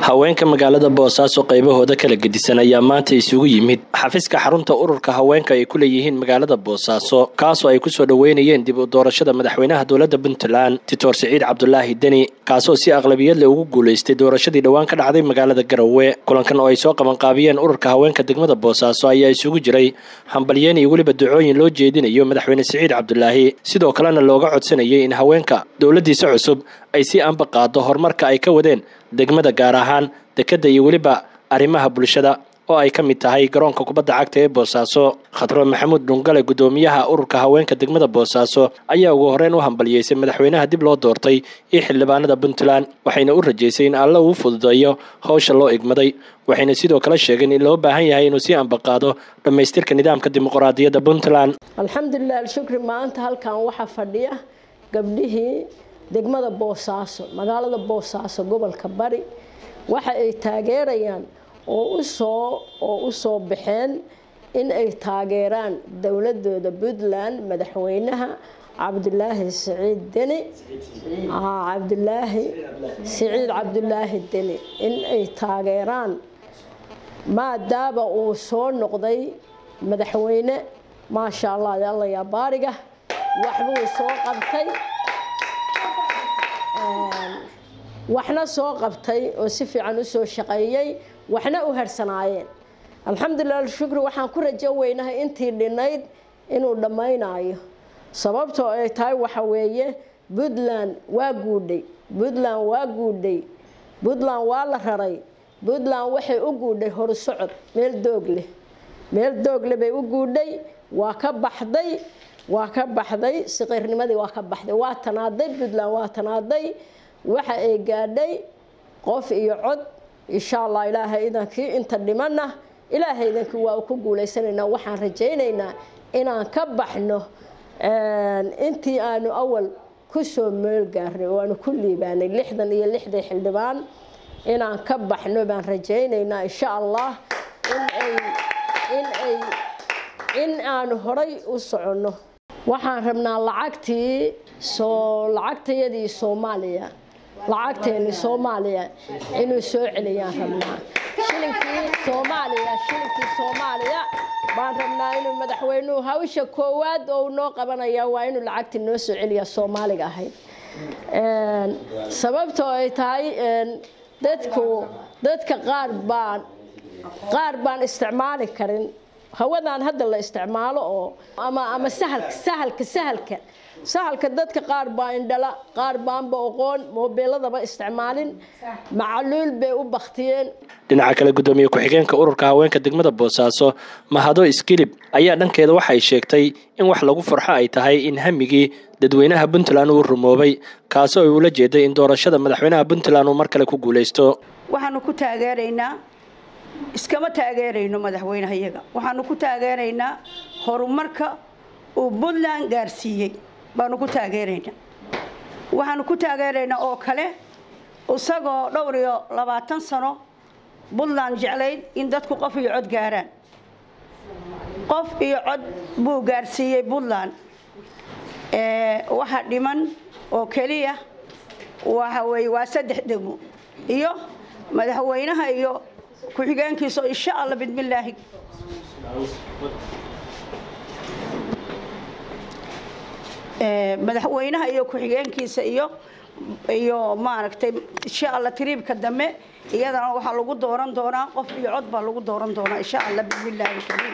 haweenka magaalada boosaaso qaybahooda kala gedisan ayaa maanta isugu yimid xafiiska xarunta ururka haweenka ay ku leeyihiin magaalada boosaaso kaasoo ay kusoo dhoweynayeen dib u doorashada madaxweynaha dowladda puntland titoor siciid cabdulaahi deni kaasoo si aqlabiyadle ugu guulaystay doorashadii dhowaan ka dhacday magaalada garowe kulankan oo ay soo qabanqaabiyeen ururka haweenka degmada boosaaso ayaa isugu jiray hambalyeen iyo weliba ducooyin loo jeedinayo madaxweyne siciid cabdulaahi sidoo kalena looga codsanayay in haweenka dowladdiisa cusub ay si anba qaado horumarka ay ka wadeen degmada gaar ahaan dekedda iyo weliba arrimaha bulshada oo ay ka mid tahay garoonka kubadda cagta ee boosaaso khadro maxamuud dhungale guddoomiyaha ururka haweenka degmada boosaaso ayaa ugu horreyn u hambalyeysay madaxweynaha dib loo doortay iyo xildhibaanada puntland waxayna u rajaysay in alle uu fududeeyo howsha loo igmaday waxayna sidoo kale sheegeen in loo baahan yahay inuu sii ambaqaado dhammaystirka nidaamka dimuqraadiyadda puntland alxamdulilah alshukri maanta halkan waxaa fadhiya gabdhihii degmada boosaaso magaalada boosaaso gobolka bari waxa ay taageerayaan oo usoo oo u soo baxeen in ay taageeraan dowladooda puntland madaxweynaha cabdulaahi siciid deni cabdulaahi siciid cabdulaahi deni in ay taageeraan maadaama uu soo noqday madaxweyne maasha allah alla yaa baariga waxbuu soo qabtay waxna soo qabtay oo si fiican usoo shaqeeyey waxna u harsanaayeen alxamdulilah alshukri waxaan ku rajo weynahay intii dhinayd inuu dhammaynayo sababtoo ay tahay waxa weeye puntland waa guudhay puntland waa guudhay puntland waa la raray puntland waxay u guudhay horusocod meel doog leh meel doog leh bay u guudhay waa ka baxday waa ka baxday siqiirnimadii waa ka baxday waa tanaaday puntland waa tanaaday waxa ay gaadhay qof iyo cod insha allah ilaahay idankii inta dhimana ilaahay idankii waa ku guulaysanaynaa waxaan rajaynaynaa inaan ka baxno intii aanu awal kusoo meel gaarnay oo aanu ku liibaanay lixdan iyo lixdii xildhibaan inaan ka baxno baan rajaynaynaa insha allah inay inay in aanu horay u soconno waxaan rabnaa lacagtii soo lacagtayadii soomaaliya lacagteeni soomaaliya inuu soo celiyaan rabnaa shilinkii soomaaliya shilinkii soomaaliya baan rabnaa inuu madaxweynuhu hawsha koowaad oo noo qabanaya waa inuu lacagtii noo soo celiya soomaaliga ahayd sababtoo ay tahay dadku dadka qaar baan qaar baan isticmaali karin hawadan hadda la isticmaalo oo ama ama sahalka sahalka sahalka sahalka dadka qaar baa indhala qaar baanba oqoon moobeeladaba isticmaalin macaluul bay u baktiyeen dhinaca kale guddoomiye ku-xigeenka ururka haweenka degmada boosaaso mahado iskilib ayaa dhankeeda waxay sheegtay in wax lagu farxo ay tahay in hamigii dadweynaha puntland uu rumoobay kaasoo ay ula jeeday in doorashada madaxweynaha puntland uu mar kale ku guulaysto waxaanu ku taageeraynaa iskama taageerayno madaxweynaha iyaga waxaanu ku taageeraynaa horumarka uu puntland gaarsiiyey baanu ku taageeraynaa waxaanu ku taageeraynaa oo kale isagoo dhowr iyo labaatan sano puntland jeclayd in dadku qof iyo cod gaaraan qof iyo cod buu gaarsiiyey puntland waxa dhiman oo keliya waxa weye waa saddex degmo iyo madaxweynaha iyo ku-xigeenkiisa insha allah bidmillaahi madaxweynaha iyo ku-xigeenkiisa iyo iyo maaragtay insha allah tiriibka dambe iyadana waxaa lagu dooran doonaa qof iyo cod baa lagu dooran doonaa insha allah bismillaahi kariim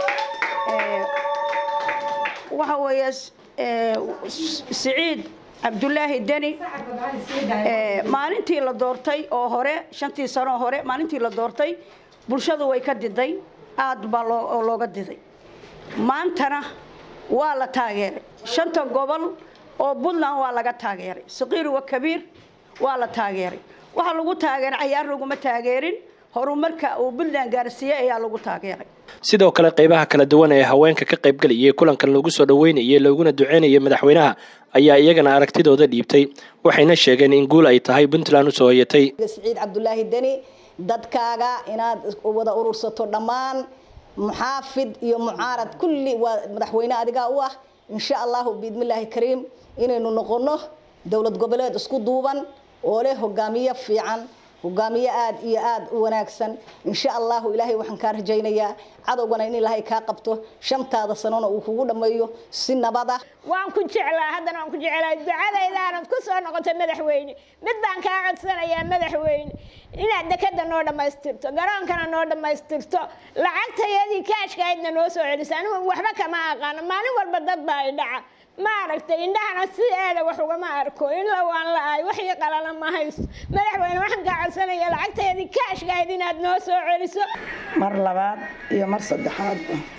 waxa weeye siciid cabdulaahi deni maalintii la doortay oo hore shantii sanoo hore maalintii la doortay bulshadu way ka diday aad baa looga diday maantana waa la taageeray shanta gobol oo puntland waa laga taageeray saqiir wa kabiir waa la taageeray waxaa lagu taageeray cayaar laguma taageerin horumarka uu puntland gaarsiiyey ayaa lagu taageeray sidoo kale qaybaha kala duwan ee haweenka ka qaybgelayay kulankan lagu soo dhoweynayay looguna duceynayay madaxweynaha ayaa iyagana aragtidooda dhiibtay waxayna sheegeen in guul ay tahay puntland usoo hoyatay siciid cabdulaahi deni dadkaaga inaad wada urursato dhammaan muxaafid iyo mucaarad kulli waa madaxweyne adigaa u ah insha allahu biidmillaahi kariim inaynu noqono dowlad goboleed isku duuban oo leh hogaamiye fiican hogaamiye aad iyo aad u wanaagsan insha allahu ilaahay waxaan kaa rajaynayaa cadowgana in ilaahay kaa qabto shantaada sanona uu kugu dhammeeyo si nabad ah waan ku jeclaa haddana waan ku jeclaa ducadaydaanad ku soo noqotay madaxweyne mid baan kaa codsanayaa madaxweyne inaad dekada noo dhammaystirto garoonkana noo dhammaystirto lacagtayadii kaashkahaydna noo soo celiso anigu waxba kama aqaano maalin walba dad baa i dhaca ma aragtay indhahana si eeda wax ugama arko in la waan la-ay waxii qalala ma hayso madaxweyne waxaan kaa codsanaya lacagtayadii kaashkahayd inaad noo soo celiso mar labaad iyo mar saddexaad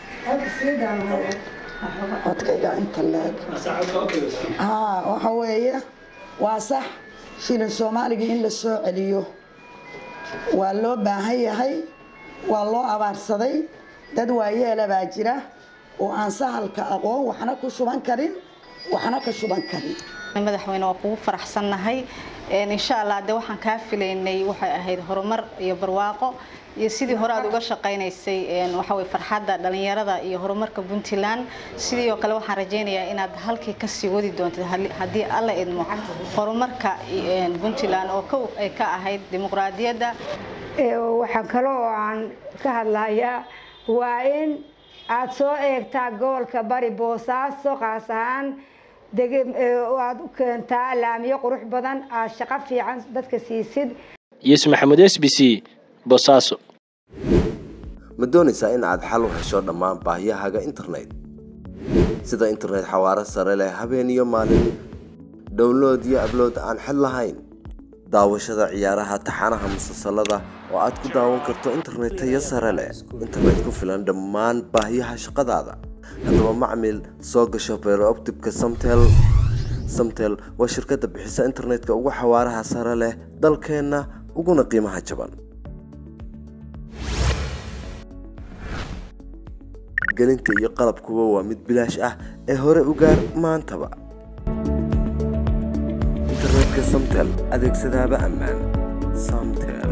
codkayga inta leeg haa waxa weeye waa sax shilin soomaaliga in la soo celiyo waa loo baahan yahay waa loo abaarsaday dad waayeela baa jira oo aan sahalka aqoon waxna ku shuban karin waxna ka shuban karin madaxweyne waa kugu faraxsannahay insha allah de waxaan kaa filaynay waxay ahayd horumar iyo barwaaqo iyo sidii hore aad uga shaqaynaysay waxawey farxadda dhalinyarada iyo horumarka puntland sidii oo kale waxaan rajaynayaa inaad halkii kasii wadi doontid haddii alla idmo horumarka puntland oo kow ay ka ahayd dimuqraadiyadda waxaa kale oo aan ka hadlayaa waa in aad soo eegtaa gobolka bari boosaaso qaas ahaan aad u keentaa laamiyo qurux badan aad shaqo fiican dadka siisid yuusuf maxamuud s b c boosaaso ma doonaysaa in aad xal u hesho dhammaan baahiyahaaga internet sida internet xawaaro sare leh habeen iyo maalin download iyo ablood aan xid lahayn daawashada ciyaaraha taxanaha musalsalada oo aad ku daawan karto internet tayo sare leh internet ku filan dhammaan baahiyaha shaqadaada haddaba macmil soo gasho beerooptibka samtel samtel waa shirkadda bixisa internetka ugu xawaaraha sare leh dalkeenna uguna qiimaha jaban gelinta iyo qalabkuba waa mid bilaash ah ee hore u gaar maantaba internetka samtel adeegsadaaba ammaan samtel